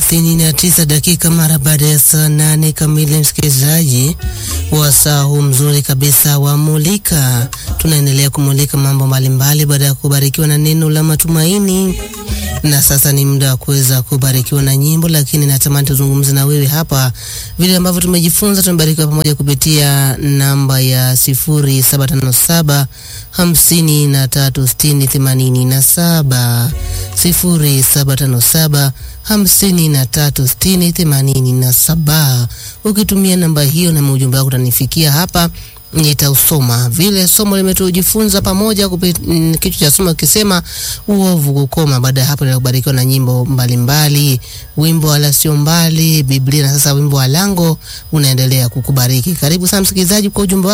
thelathini na tisa dakika mara baada ya saa nane kamili, msikilizaji wa saa huu mzuri kabisa wa Mulika. Tunaendelea kumulika mambo mbalimbali baada ya kubarikiwa na neno la matumaini, na sasa ni muda wa kuweza kubarikiwa na nyimbo, lakini natamani tuzungumze na wewe hapa vile ambavyo tumejifunza. Tumebarikiwa pamoja kupitia namba ya sifuri saba tano saba hamsini na tatu sitini themanini na saba sifuri saba tano saba hamsini na tatu sitini themanini na saba. Ukitumia namba hiyo na ujumbe wako utanifikia hapa, nitausoma vile somo limetujifunza pamoja. Kichwa cha somo kisema uovu kukoma. Baada ya hapo, nitakubarikiwa na nyimbo mbalimbali mbali, wimbo wala sio mbali, Biblia na sasa wimbo wa lango unaendelea kukubariki. Karibu sana msikilizaji kwa ujumbe